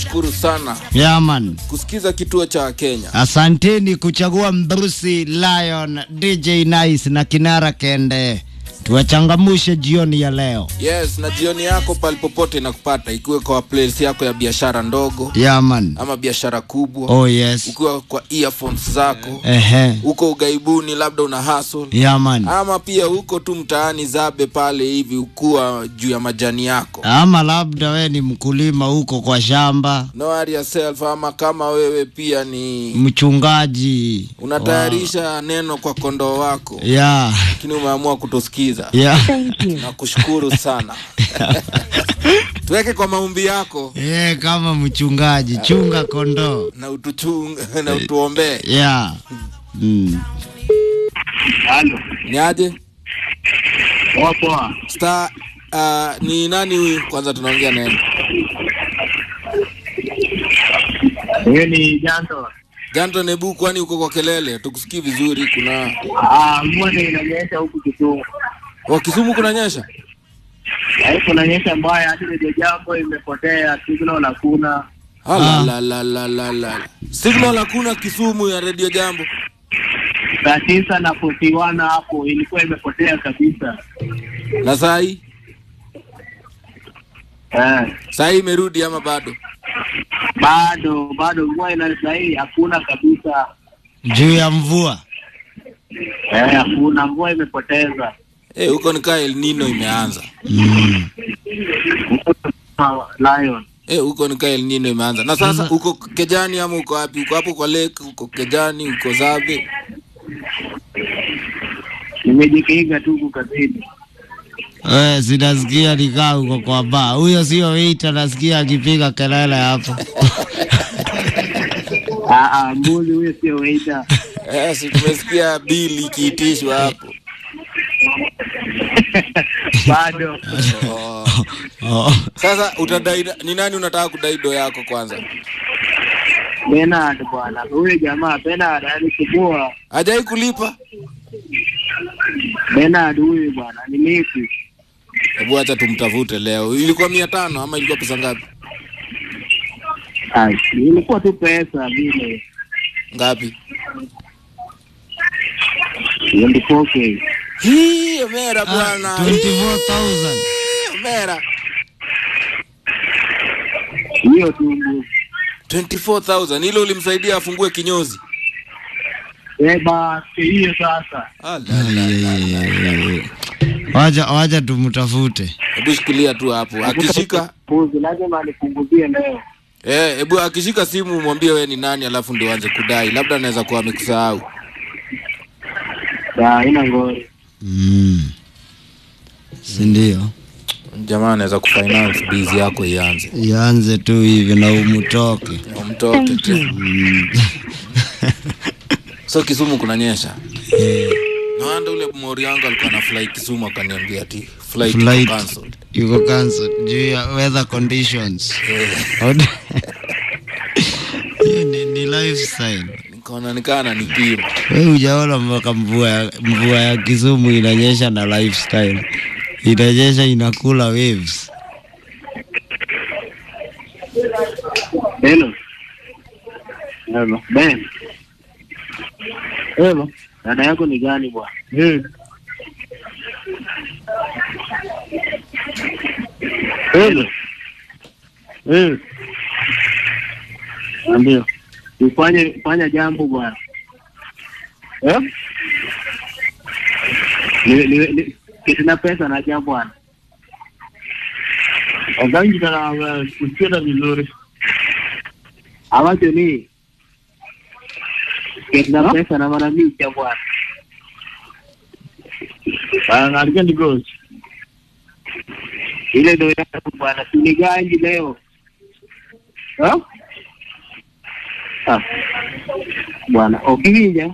tunashukuru sana Yaman. kusikiza kituo cha Kenya. Asanteni kuchagua Mbrusi Lion, DJ Nice na Kinara Kende. Tuwachangamushe jioni ya leo. Yes, na jioni yako palipopote inakupata, ikiwa kwa place yako ya biashara ndogo Yaman. ama biashara kubwa, Oh yes. ukiwa kwa earphones zako, Ehe. uko ugaibuni, labda una hustle Yaman. ama pia huko tu mtaani zabe pale hivi, ukuwa juu ya majani yako. Ama labda we ni mkulima huko kwa shamba, No worry yourself, ama kama wewe pia ni mchungaji. unatayarisha neno kwa kondoo wako, Ya. lakini umeamua kutusikiza Ya. na kushukuru sana tuweke kwa maombi yako Eh, kama mchungaji, chunga kondoo. na utuchung na utuombee Ya. Mm. Halo. ni aje Poa poa. star uh, ni nani huyu kwanza tunaongea naye Huyo ni Janto. janto nebu kwani uko kwa kelele tukusikii vizuri kuna Ah, mvua ndio inanyesha huku Kisumu. wa kisumu kunanyesha Yaani kunanyesha mbaya hadi ndio jambo imepotea, signal hakuna. Alalalalala. signal hakuna kisumu ya redio jambo Saa tisa na 41 hapo ilikuwa imepotea kabisa. na saa hii Eh, saa hii imerudi ama bado bado bado mvua ina sahi hakuna kabisa. Juu ya mvua. Eh, hakuna mvua imepoteza. Eh, huko nikaa El Nino imeanza Mm. Lion. Eh, huko nikaa El Nino imeanza na sasa uko Kejani ama uko wapi? Uko hapo kwa lake, uko Kejani, uko Zabe? Nimejikinga tu huku kazini. Eh, sinasikia nikaa uko kwa baa. Huyo sio waiter, nasikia akipiga kelele hapo. Ah ah, mbuzi huyo sio waiter. Eh, si tumesikia bili ikiitishwa hapo. Bado. Oh. Oh. Sasa utadai ni nani unataka kudai do yako kwanza? Bernard bwana. Huyu jamaa Bernard alisumbua. Hajai kulipa? Bernard huyu bwana ni lipi? Hebu acha tumtafute leo. Ilikuwa mia tano ama ilikuwa pesa ngapi? Ai, ilikuwa tu pesa vile. Ngapi? 24k. Hii mera Ah, bwana. 24,000. Hii, Mera. Hiyo tu mbuzi. 24,000 hilo ulimsaidia afungue kinyozi. Eh basi hiyo sasa. Wacha wacha tumtafute. Hebu shikilia tu hapo. Akishika mbuzi lazima nipunguzie leo. eh, hebu akishika simu mwambie wewe ni nani, alafu ndio anze kudai. Labda anaweza kuwa amekusahau. Ya ina ngori. Mm. Si ndio? Jamaa anaweza kufinance bizi yako ianze. Ianze tu hivi na umutoke. Umtoke tu. So Kisumu kunanyesha. Na wanda ule mori yangu alikuwa na fly Kisumu akaniambia ati flight, Flight. iko cancelled. Yuko cancelled juu ya weather conditions. Od- Hiyo ni, ni lifestyle. Nikaona nikaa ananipima. Wewe hujaona mpaka mvua ya, mvua ya Kisumu inanyesha na lifestyle. Inanyesha inakula waves. Hello. Hello. Ben. Hello. Dada yako ni gani bwana? Eh. Hello. Eh. Ndio. Ufanye fanya jambo bwana. Eh? Ni ni ni kisina pesa na jambo bwana. Ogangi kana kusikia vizuri. Ambacho ni kisina pesa na mara mingi ya bwana. Anaandika ni ghost. Ile ndio yako bwana, si ni ganji leo. Ha? Ah. Bwana, ukija.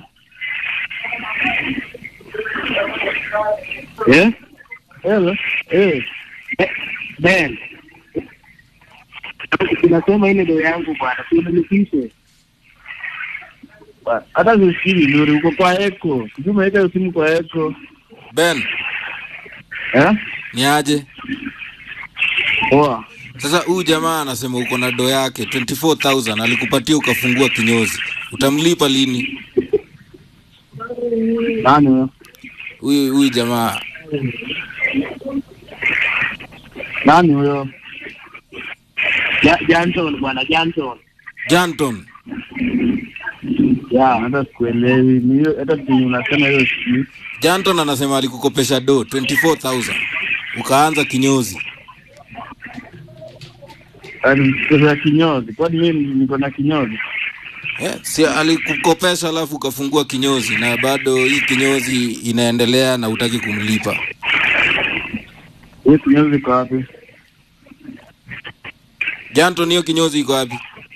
Eh? Hello. Eh. Eh, Ben. Tunasema ile ndio yangu bwana, tunilipishe. Hata sisikii vizuri, uko kwa eko. Sijui umeweka simu kwa eko. Ben, Eh? ni aje? Poa. Sasa huyu jamaa anasema uko na do yake 24000 alikupatia ukafungua kinyozi, utamlipa lini? Nani huyo? Huyu huyu jamaa Nani huyo? Ja- Janton bwana Janton. Janton. Ya, hata sikuelewi. Ni hiyo hata kenye unasema hiyo si. Janton anasema alikukopesha do 24000 ukaanza kinyozi. Yaani pesa ya kinyozi. Kwani mimi niko na kinyozi? Eh, si alikukopesha alafu ukafungua kinyozi na bado hii kinyozi inaendelea na utaki kumlipa. Hiyo kinyozi iko wapi? Janton, hiyo kinyozi iko wapi?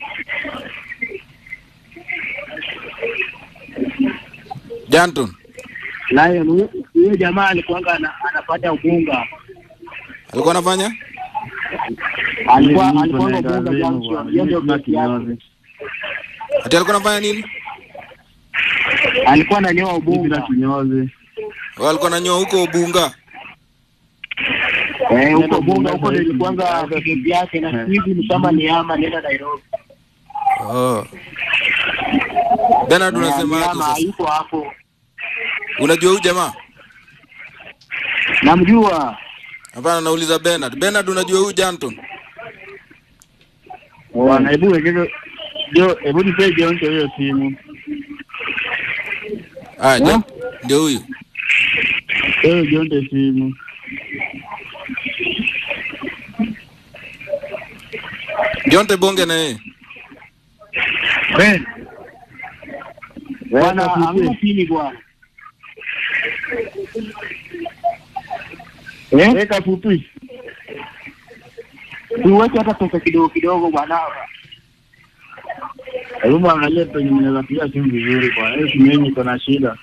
Janton Lion huyo- huyo jamaa alikuwa ana- anapata ubunga. alikuwa anafanya Alikuwa Mimi alikuwa niko na ubunga gazeti junction. bwana, Hiyo mimi ndio sina kesi yake. kinyozi. ati alikuwa anafanya nini? Alikuwa ananyoa Mimi sina ubunga. kinyozi. Wao alikuwa ananyoa huko Ubunga. Eh, huko Nenda bunga Bunga huko sasa hivi. nilikuanga kesi yake na siku hizi ni kama ni ama nenda Nairobi. Oh. Bernard unasema aje Ama sasa? yuko hapo. Unajua huyu jamaa? Namjua. Hapana, nauliza Bernard. Bernard unajua huyu Janton? Bwana, hebu wekeze Jo, hebu nipe Jonte hiyo simu. Ah, Eh? Jan- ndio huyu. Pewe Jonte simu. Jonte bonge na yeye. Ben. Bwana Weka hamna fupi. pini bwana. Eh? Weka fupi. Tuweke hata pesa kidogo kidogo bwana. Hebu mwangalie penye mnaweza piga simu vizuri bwana. Hiyo simu yenyu iko na shida.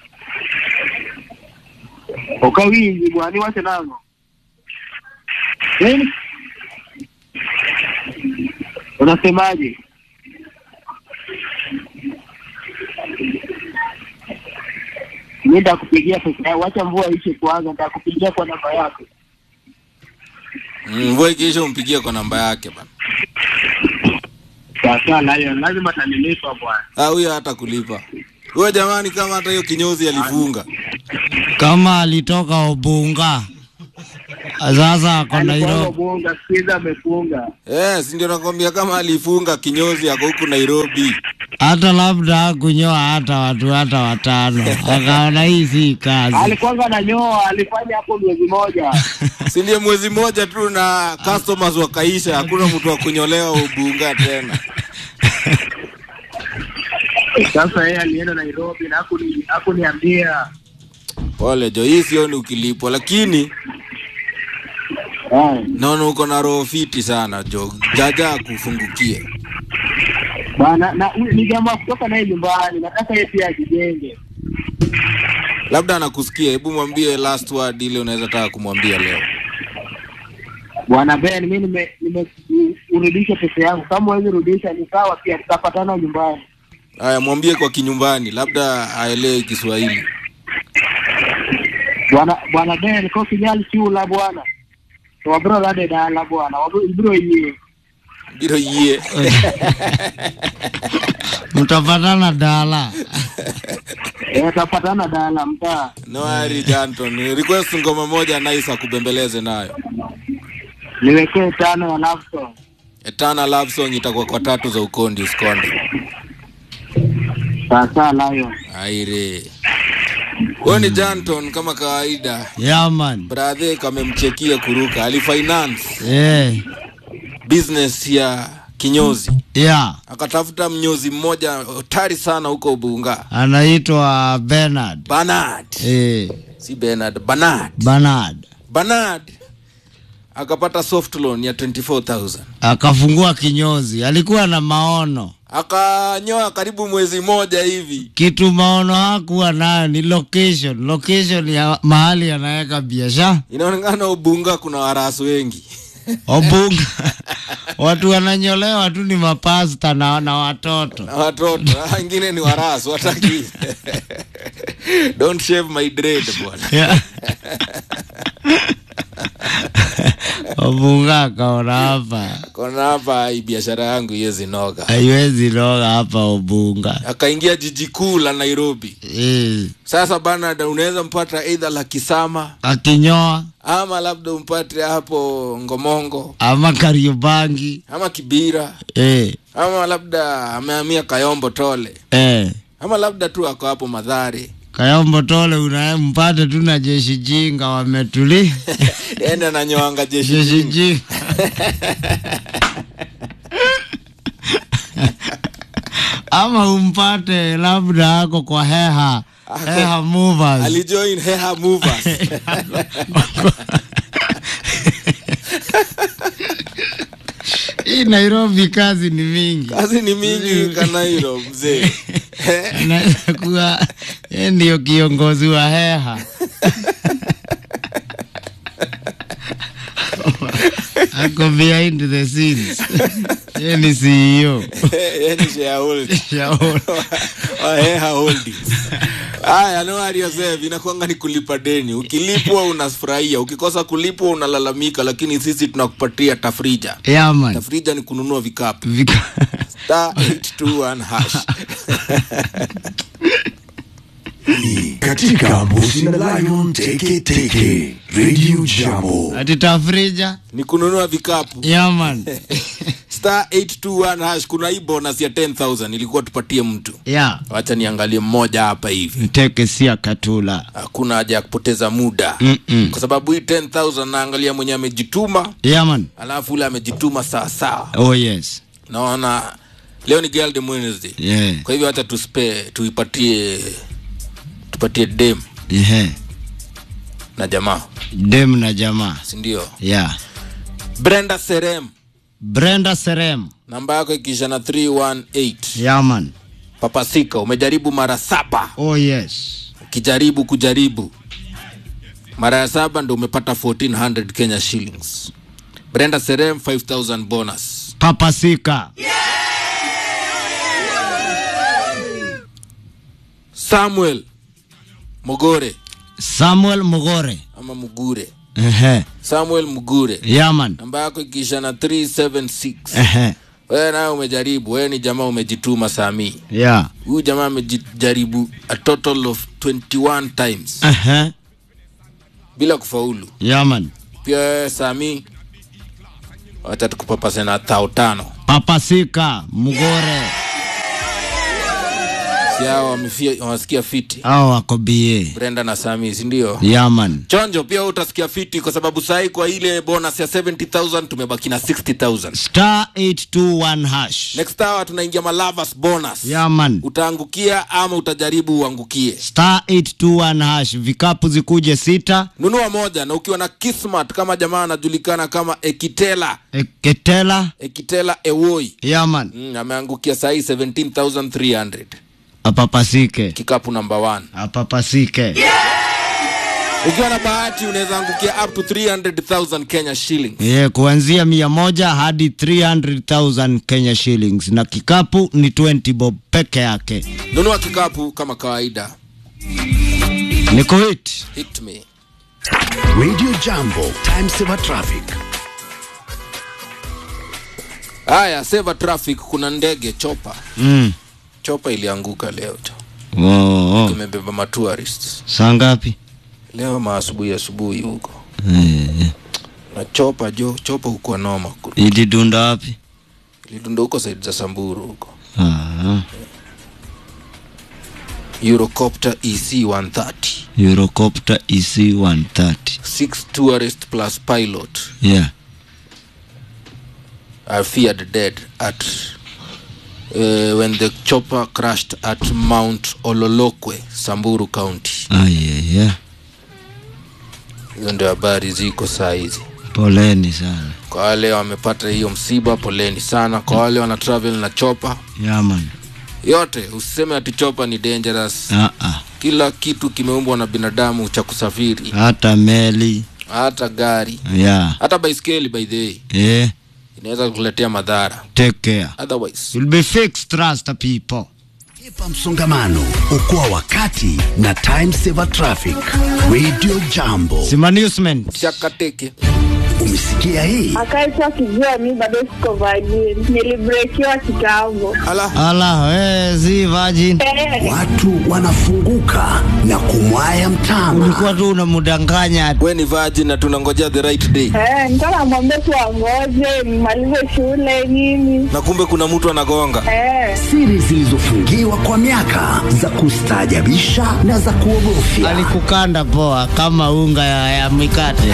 Oka wingi bwana, wache nalo. Nini? Unasemaje? Mimi nitakupigia pesa yako, wacha mvua ishe kwanza, nitakupigia kwa namba yako. Mm, Mvua ikiisha umpigie kwa namba yake bana. Sasa Lion, lazima atanilipa bwana. Ah, huyo hata kulipa. Huyo jamani kama hata hiyo kinyozi alifunga. kama alitoka Ubunga sasa ako Alikuwa Nairobi. bonga, sikiza amefunga. Eh, si ndio nakwambia kama alifunga kinyozi ako huku Nairobi. hata labda hakunyoa hata watu hata watano, akaona hii si kazi. Alikuwa ananyoa, alifanya hapo mwezi moja. Si ndio mwezi mmoja tu na customers wakaisha, hakuna mtu wa kunyolewa Ubunga tena. Sasa yeye alienda Nairobi na hakuni hakuniambia. Pole jo, hii sioni ukilipwa, lakini Eh, naona uko na roho fiti sana jo. Jaja akufungukie. bwana na huyu ni jamaa kutoka naye nyumbani, nataka yeye pia ajijenge. Labda anakusikia, hebu mwambie last word ile unaweza taka kumwambia leo. Bwana Ben, mimi nime nime urudishe pesa yangu. Kama huwezi rudisha ni sawa, pia tutapatana nyumbani. Haya, mwambie kwa kinyumbani, labda aelewe Kiswahili. Bwana bwana Ben, ko kijali chula bwana. Wabro lade dala bwana. Wabro ibro yie. Biro yie. Mtapatana dala. Eh, tutapatana dala mtaa. No worry Janton. Request ngoma moja nice akubembeleze nayo. Niwekee tano ya love song. Eternal love song itakuwa kwa tatu za ukondi usikonde. Sasa Lion. Aire. Huyo ni Janton kama kawaida. Yaman. Brother kamemchekia kuruka. Alifinance Eh, business ya kinyozi. ya Akatafuta mnyozi mmoja hatari sana huko Bunga. anaitwa Bernard. Bernard. Eh, Si Bernard, Bernard. Bernard Bernard akapata soft loan ya 24000 akafungua kinyozi, alikuwa na maono. akanyoa karibu mwezi moja hivi Kitu maono hakuwa nayo ni location, location ya mahali anaweka biashara. inaonekana ubunga kuna warasu wengi Obunga watu wananyolewa tu ni mapasta na, na watoto na watoto Ah, wengine ni warasu wataki don't shave my dread bwana Yeah. Obunga akaona hapa kona hapa hii biashara yangu iwezi noga haiwezi loga hapa Obunga. akaingia jiji kuu la nairobi Eh, sasa bana da- unaweza mpata eidha la kisama akinyoa ama labda umpate hapo ngomongo ama Kariobangi ama kibira eh, ama labda amehamia kayombo tole eh. ama labda tu ako hapo madhari Kayombo Tole unampata tu na jeshi jinga wametuli ende ananyoanga jeshi jeshi jingi. jinga ama umpate labda ako kwa heha heha movers alijoin heha movers hii Nairobi kazi ni mingi kazi ni mingi kanairo mzee anaweza kuwa yeye ndio kiongozi wa heha ako behind the scenes yeye ni CEO yani shareholder Shauri. wa heha holdings haya no aliosef inakwanga ni kulipa deni ukilipwa unafurahia ukikosa kulipwa unalalamika lakini sisi tunakupatia tafrija Yeah, man. tafrija ni kununua vikapu Vika- star 821 hash katika Mbuzi na Lion Teke Teke Radio Jambo. ati tafrija ni kununua vikapu yaman star 821 hash kuna hii bonus ya 10000 ilikuwa tupatie mtu ya wacha niangalie mmoja hapa hivi mteke sia katula hakuna haja ya kupoteza muda Mm-mm. kwa sababu hii 10000 naangalia mwenye amejituma yaman alafu ule amejituma sawasawa oh yes naona leo ni girl dem wednesday yeah. kwa hivyo hata tuspe tuipatie tupatie dem yeah. na jamaa dem na jamaa sindio yeah. brenda serem brenda serem namba yako ikiisha na 318 yaman papasika umejaribu mara saba oh yes ukijaribu kujaribu mara ya saba ndo umepata 1400 kenya shillings brenda serem 5000 bonus papasika samuel mogore samuel mugore ama mugure Ehe. samuel mugure yaman namba yako ikiisha na 376 Ehe. wewe naye umejaribu wewe ni jamaa umejituma samii yeah. huyu jamaa amejaribu a total of 21 times Ehe. bila kufaulu yaman pia wewe sami wacha tukupapase na thao tano papasika mugore si hao wamefia- wamesikia fiti au wako ba brenda na sami sindio yaman chonjo pia wewe utasikia fiti kwa sababu sahii kwa ile bonus ya 70000 tumebaki na 60000 star 821 hash next hour tunaingia malavas bonus yaman utaangukia ama utajaribu uangukie star 821 hash vikapu zikuje sita nunua moja na ukiwa na kismat kama jamaa anajulikana kama ekitela eketela ekitela ewoi yaman mm, ameangukia sahii 17300 apapasike kikapu namba 1 apapasike ukiwa na bahati unaweza angukia up to 300000 kenya shillings yeah, kuanzia mia moja hadi 300000 kenya shillings na kikapu ni 20 bob peke yake nunua kikapu kama kawaida niko hit hit me Radio Jambo, time saver traffic. haya seva traffic kuna ndege chopa mm. chopa ilianguka leo tu oh, oh. imebeba matourists saa ngapi leo maasubuhi asubuhi huko eh, na chopa jo chopa huko noma ilidunda wapi lidunda huko saidi za samburu huko ah, eurocopter ec 130 eurocopter ec 130 six tourist plus pilot yeah are feared dead at uh, when the chopper crashed at mount ololokwe samburu county ah, yeah, yeah. hizo ndio habari ziko saa hizi poleni sana kwa wale wamepata hiyo msiba poleni sana kwa wale wana travel na chopa yaman yote usiseme ati chopa ni dangerous ah, ah. kila kitu kimeumbwa na binadamu cha kusafiri hata meli hata gari yeah. hata baiskeli by the way yeah. inaweza kukuletea madhara take care otherwise you'll be fixed trust the people Epa msongamano, okoa wakati na time saver traffic. Radio Jambo. simanagement chakateke Umesikia hii? akaitwa kijua mi bado siko vajini nilibrekiwa kitambo ala ala we, si virgin Eh, Watu wanafunguka na kumwaya mtama. ulikuwa tu unamdanganya we ni virgin na tunangojea the right day eh, nilikuwa namwambia tu angoje nimalize shule nini na kumbe kuna mtu anagonga eh, Siri zilizofungiwa kwa miaka za kustaajabisha na za kuogofya. alikukanda poa kama unga ya, ya mikate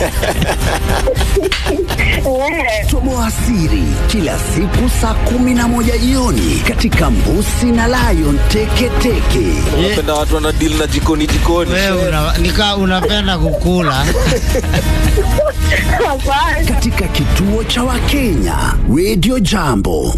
eh, Toboa siri kila siku saa kumi na moja jioni katika Mbusi na Lion Teketeke. unapenda watu wana deal na jikoni jikoni we una, nika unapenda kukula hapana katika kituo cha Wakenya Radio Jambo.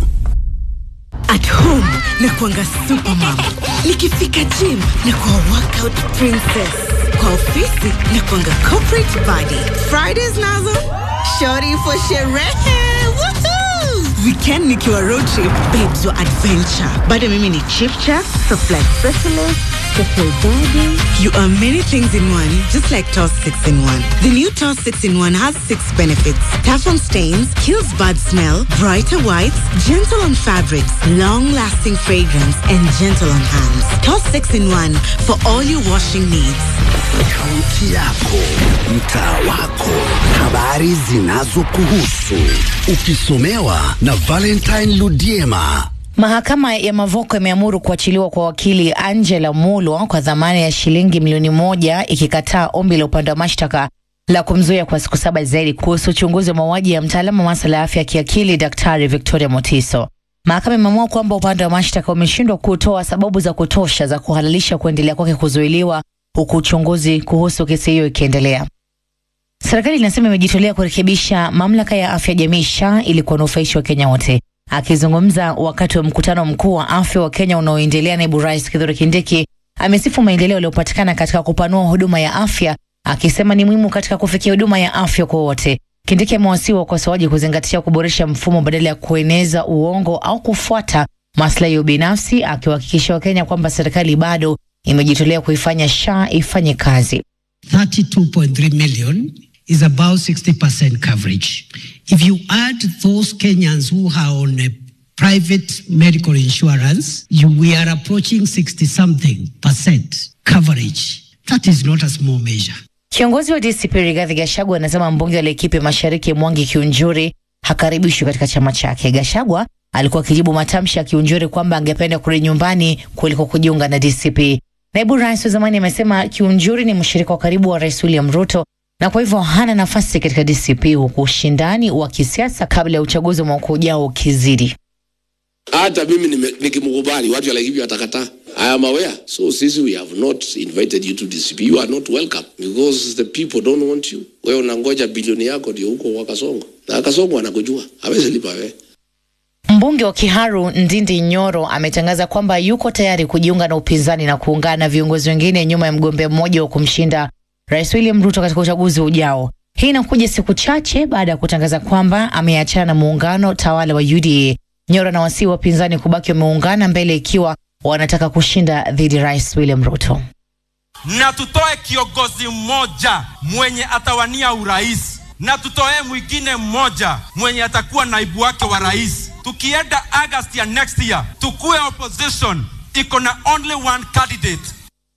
At home na kuanga supermom, nikifika gym na kuwa workout princess, kwa ofisi na kuanga corporate body. Fridays nazo shorty for sherehe. Woohoo! Weekend nikiwa road trip, babes wa adventure. Bado mimi ni chip chap, supply specialist, special daddy. You are many things in one, just like Toss 6 in 1. The new Toss 6 in 1 has six benefits. Tough on stains, kills bad smell, brighter whites, gentle on fabrics, long-lasting fragrance, and gentle on hands. Toss 6 in 1 for all your washing needs. Kaunti yako, mtaa wako, habari zinazokuhusu, ukisomewa na Valentine Ludiema. Mahakama ya Mavoko imeamuru kuachiliwa kwa wakili Angela Mulwa kwa dhamana ya shilingi milioni moja ikikataa ombi la upande wa mashtaka la kumzuia kwa siku saba zaidi kuhusu uchunguzi wa mauaji ya mtaalamu wa masuala ya afya ya kiakili Daktari Victoria Motiso. Mahakama imeamua kwamba upande wa mashtaka umeshindwa kutoa sababu za kutosha za kuhalalisha kuendelea kwake kuzuiliwa huku uchunguzi kuhusu kesi hiyo ikiendelea. Serikali inasema imejitolea kurekebisha mamlaka ya afya jamii SHA ili kuwanufaisha Wakenya wote. Akizungumza wakati wa mkutano mkuu wa afya wa Kenya unaoendelea, naibu rais Kithure Kindiki amesifu maendeleo yaliyopatikana katika kupanua huduma ya afya, akisema ni muhimu katika kufikia huduma ya afya kwa wote. Kindiki amewasihi wakosoaji kuzingatia kuboresha mfumo badala ya kueneza uongo au kufuata maslahi ya ubinafsi, akiwahakikishia Wakenya kwamba serikali bado imejitolea kuifanya SHA ifanye kazi. 32.3 million is about 60% coverage. If you add those Kenyans who are on a private medical insurance, you, we are approaching 60 something percent coverage. That is not a small measure. Kiongozi wa DCP Rigathi Gachagua anasema mbunge wa Laikipia Mashariki Mwangi Kiunjuri hakaribishwi katika chama chake. Gachagua alikuwa akijibu matamshi ya Kiunjuri kwamba angependa kurudi nyumbani kuliko kujiunga na DCP. Naibu rais wa zamani amesema Kiunjuri ni mshirika wa karibu wa Rais William Ruto na kwa hivyo hana nafasi katika DCP, huku ushindani wa kisiasa kabla ya uchaguzi wa mwaka ujao ukizidi. hata mimi nime- nikimkubali watu like hivyo watakataa i am aware so sisi we have not invited you to dcp you are not welcome because the people don't want you wewe unangoja bilioni yako ndio huko wa kasongo na kasongo anakujua hawezi lipa wewe Mbunge wa Kiharu Ndindi Nyoro ametangaza kwamba yuko tayari kujiunga na upinzani na kuungana na viongozi wengine nyuma ya mgombea mmoja wa kumshinda Rais William Ruto katika uchaguzi ujao. Hii inakuja siku chache baada ya kutangaza kwamba ameachana na muungano tawala wa UDA. Nyoro anawasihi wapinzani kubaki wameungana mbele ikiwa wanataka kushinda dhidi ya Rais William Ruto. na tutoe kiongozi mmoja mwenye atawania urais na tutoe mwingine mmoja mwenye atakuwa naibu wake wa rais. Tukienda August ya next year, tukue opposition iko na only one candidate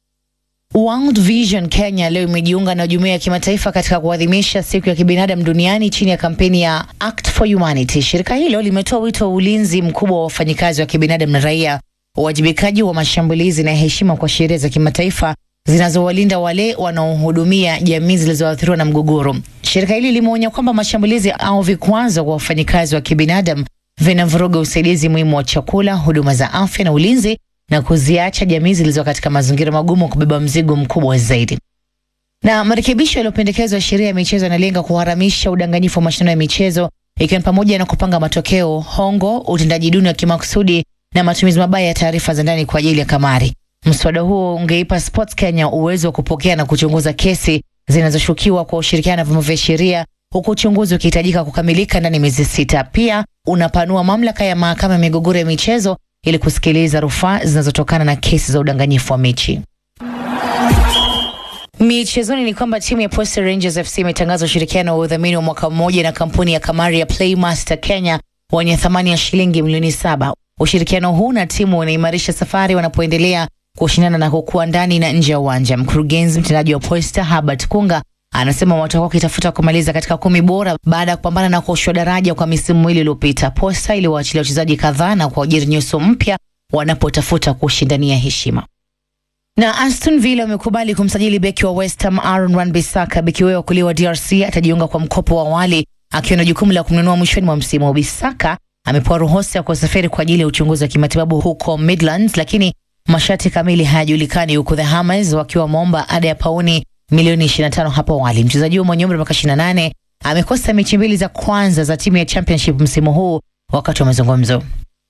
World Vision Kenya leo imejiunga na jumuiya ya kimataifa katika kuadhimisha siku ya kibinadamu duniani chini ya kampeni ya Act for Humanity. Shirika hilo limetoa wito wa ulinzi mkubwa wa wafanyikazi wa kibinadamu na raia, uwajibikaji wa mashambulizi na heshima kwa sheria za kimataifa zinazowalinda wale wanaohudumia jamii zilizoathiriwa na mgogoro. Shirika hili limeonya kwamba mashambulizi au vikwazo kwa wafanyikazi wa kibinadamu vinavuruga usaidizi muhimu wa chakula, huduma za afya na ulinzi na kuziacha jamii zilizo katika mazingira magumu kubeba mzigo mkubwa zaidi. Na marekebisho yaliyopendekezwa ya sheria ya michezo yanalenga kuharamisha udanganyifu wa mashindano ya michezo ikiwa ni pamoja na kupanga matokeo, hongo, utendaji duni wa kimakusudi na matumizi mabaya ya taarifa za ndani kwa ajili ya kamari. Mswada huo ungeipa Sports Kenya uwezo wa kupokea na kuchunguza kesi zinazoshukiwa kwa ushirikiano na vyombo vya sheria huku uchunguzi ukihitajika kukamilika ndani ya miezi sita. Pia unapanua mamlaka ya mahakama ya migogoro ya michezo ili kusikiliza rufaa zinazotokana na kesi za udanganyifu wa mechi. Michezoni ni kwamba timu ya Posta Rangers FC imetangaza ushirikiano wa udhamini wa mwaka mmoja na kampuni ya kamari ya Playmaster Kenya wenye thamani ya shilingi milioni saba. Ushirikiano huu na timu unaimarisha safari wanapoendelea kushindana na kukua ndani na nje ya uwanja. Mkurugenzi mtendaji wa Posta Herbert Kunga anasema watakuwa wakitafuta kumaliza katika kumi bora baada ya kupambana na kuoshwa daraja kwa misimu miwili iliyopita. Posta iliwaachilia wachezaji kadhaa na kuajiri nyuso mpya wanapotafuta kushindania heshima na Aston Villa wamekubali kumsajili beki wa West Ham Aaron Wan-Bissaka. Beki huyo wa kulia wa DRC atajiunga kwa mkopo wa awali akiwa na jukumu la kumnunua mwishoni mwa msimu. Bissaka amepewa ruhusa ya kusafiri kwa ajili ya uchunguzi wa kimatibabu huko Midlands, lakini masharti kamili hayajulikani, huku the Hammers wakiwa wameomba ada ya pauni milioni 25 hapo awali. Mchezaji huyo mwenye umri wa miaka 28 amekosa mechi mbili za kwanza za timu ya Championship msimu huu wakati wa mazungumzo.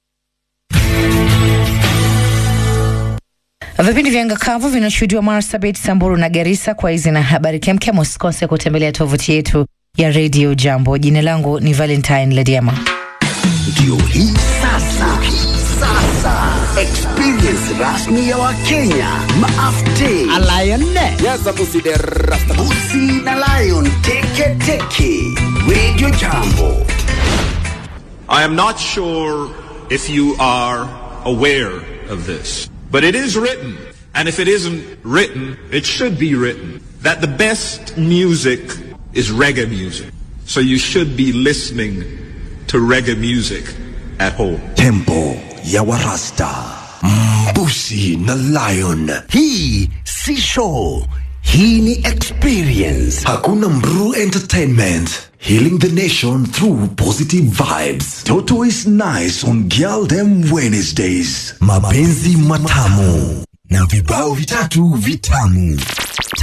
Vipindi vya Ngakavu vinashuhudiwa Marsabit, Samburu na Garissa. Kwa hizi na habari kemkem, usikose kutembelea tovuti yetu ya Radio Jambo. Jina langu ni Valentine Lediama. Ndio hii sasa, sasa experience rasmi ya Wakenya maafte Busi na Lion teke teke Radio Jambo. I am not sure if you are aware of this, but it is written, and if it isn't written, it should be written, that the best music is reggae music. So you should be listening to reggae music at home. Tempo ya Warasta, Mbusi na Lion. Hii si show, hii ni experience. Hakuna Mru Entertainment. Healing the nation through positive vibes. Toto is nice on Girl Them Wednesdays. Mapenzi matamu na vibao vitatu vitamu.